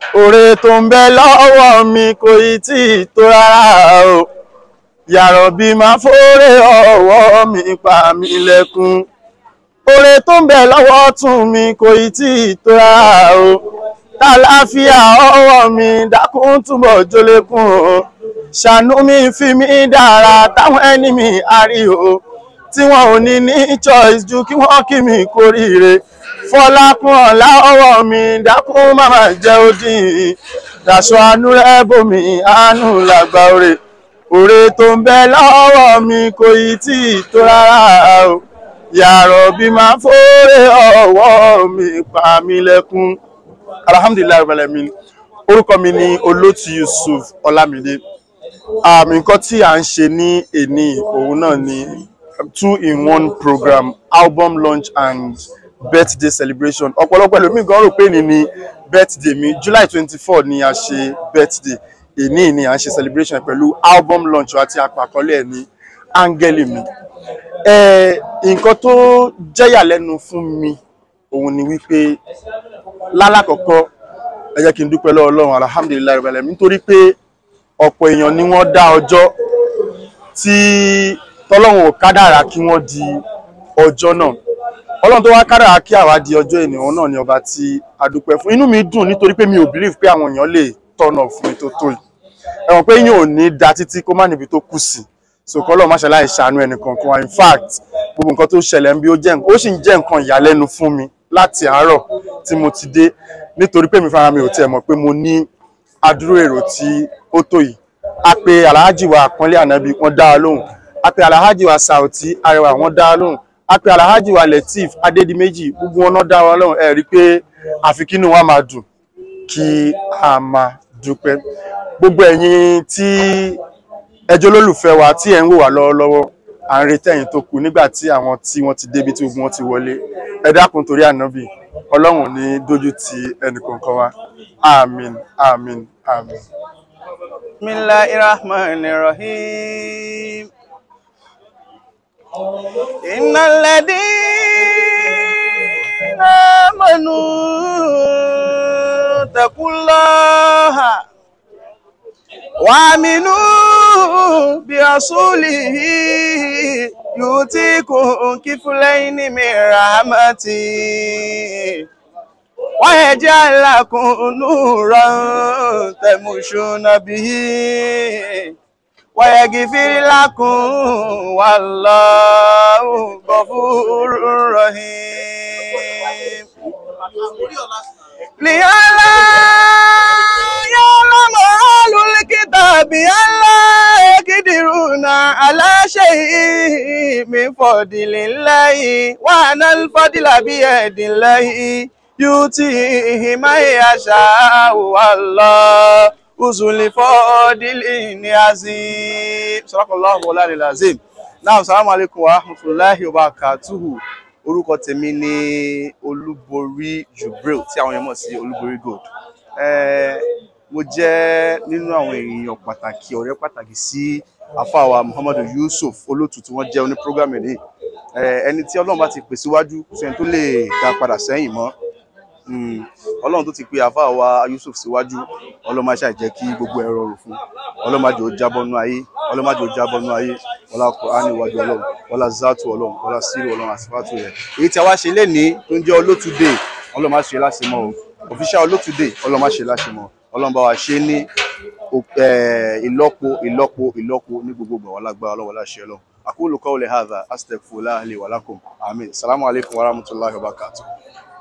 Oore tó ń bẹ lọ́wọ́ mi kò ì tí ì tó rárá o. Yàrá bí máa fóore ọwọ́ mi pa mí lẹ́kún. Oore tó ń bẹ lọ́wọ́ tún mi kò ì tí ì tó rárá o. Tàlàáfíà ọwọ́ mi dákun túbọ̀ jólékún o. Ṣàánú mi fi mí dára táwọn ẹni mi àrí o. Tí wọn ò ní ní choice ju kí wọ́n kí mi kóríire. Fọlákún ọ̀la ọwọ́ mi dákun máma jẹ́ òdì. Dàṣọ àánú rẹ̀ bòmí àánú làgbà òrè. Oore tó ń bẹ lọ́wọ́ mi kò ì tí ì tó rárá o. Yàrá bí máa fóore ọwọ́ mi pa mí lẹ́kún. Alhamdulilayi Rabbil Alamin. Orúkọ mi ni Olótù Yusuf Ọlámídé. Àmì nǹkan tí à ń ṣe ní èní òun náà ni two in one program album launch and birthday celebration. Ọ̀pọ̀lọpọ̀ ẹlòmíì gan rò pé èní ni birthday mi. July twenty four ni a ṣe birthday. Èní ni à ń ṣe celebration pẹ̀lú album launch àti àpàkọ́lé ẹ̀ ní áńgẹ́lì mi. Ẹ nǹkan tó jẹ́yàlẹ́nu fún mi òun ni wípé lálákọ̀ọ́kọ́ ẹ jẹ́ kí n dúpẹ́ lọ́wọ́ Ọlọ́run alhamdulilayi rabbil alamin nítorí pé ọ̀pọ̀ èèyàn ni wọ́n dá ọjọ́ tí tọ́lọ́run ò kádàrá kí wọ́n di ọjọ́ náà Ọlọ́run tó wá kádàrá kí àwa di ọjọ́ ènìyàn náà ni ọba tí a dúpẹ́ fún inú mi dùn nítorí pé mi ò believe pé àwọn èèyàn lè tọ̀nà fún mi tó tó yìí ẹ̀wọ̀n pé yín ò ní da títí kó má níbi tó kù sí so kọ́lọ́ má ṣàlàyé ṣàánú ẹnìkan kan in fact gbogbo nǹkan tó ṣẹlẹ̀ ń bí ó jẹ́ ó sì ń jẹ́ nǹkan ìyàlẹ́nu fún mi láti àárọ̀ tí mo ti dé nítorí pé mi fara mi ò tiẹ̀ mọ̀ pé mo ní adúrú èrò tí ó tó yìí a pe alhaji wa àpọ́nlé ànábì wọ́n dá wa lóhùn a pe alhaji wa sauti arẹwà wọ́n dá wa lóhùn a pe alhaji wa lateef adédìméjì gbogbo wọn náà dá wa lóhùn ẹ rí i pé àfi kínú wa máa dùn kí a máa dúpẹ́ gbogbo ẹ̀yin tí ẹjọ́ olólùfẹ́ wa tí ẹ̀ ń wò wá lọ́wọ́lọ́wọ́ à ń retí ẹ̀yin tó kù nígbà tí àwọn tí wọ́n ti débi tí gbogbo wọn ti wọlé ẹ dákun torí ànábì ọlọ́run ní dójú ti ẹnìkankan wa àmín àmín àmín. bismillahir rahmanir rahim innal ladina amanu taqullaha وامنوا برسوله يؤتيكم كفلين من رحمته ويجعل لكم نورا تمشون به ويغفر لكم والله غفور رحيم لئلا يعلم أهل الكتاب ألا يقدرون على شيء من فضل الله وأن الفضل بيد الله يؤتيه من يشاء والله ذو الفضل العظيم صدق الله مولانا العظيم náà salamu alaikum wa rahmatulahi wa barakatuhu orúkọ tèmi ni olúborí jubril tí àwọn èèyàn mọ̀ sí olúborí gold Eh, mo jẹ́ nínú àwọn èèyàn pàtàkì ọ̀rẹ́ pàtàkì sí àfàwà muhammadu yusuf olótù tí wọ́n jẹ́ oní programme ní ẹni tí ọlọ́run bá ti pè síwájú sẹ́ni tó lè dá padà sẹ́yìn mọ́ Mm, ọlọ́run tó ti pe àfàwà yusuf síwájú ọlọ́run má ṣàì jẹ́ kí gbogbo ẹ̀ rọrùn fún ọlọ́run má jẹ́ ó jábọ́ nú ayé ọlọ́run má jẹ́ ó jábọ́ nú ayé ọlá kùránì iwájú ọlọ́run ọlá zátù ọlọ́run ọlá sírù ọlọ́run àsìfátù rẹ̀ èyí tí a wá ṣe lénìí tó ń jẹ́ olótù day ọlọ́run má ṣe láṣemọ́ o official olótù day ọlọ́run má ṣe láṣemọ́ ọlọ́run bá wa ṣe ní eh, ìlọ́po ìlọ́po ìlọ́po ní gbogbo ìgbà wàhálà gbára ọlọ́run láṣẹ ọlọ́run aqulu qawli hadha astaghfirullaha li wa lakum amin salamu alaykum wa rahmatullahi wa barakatuh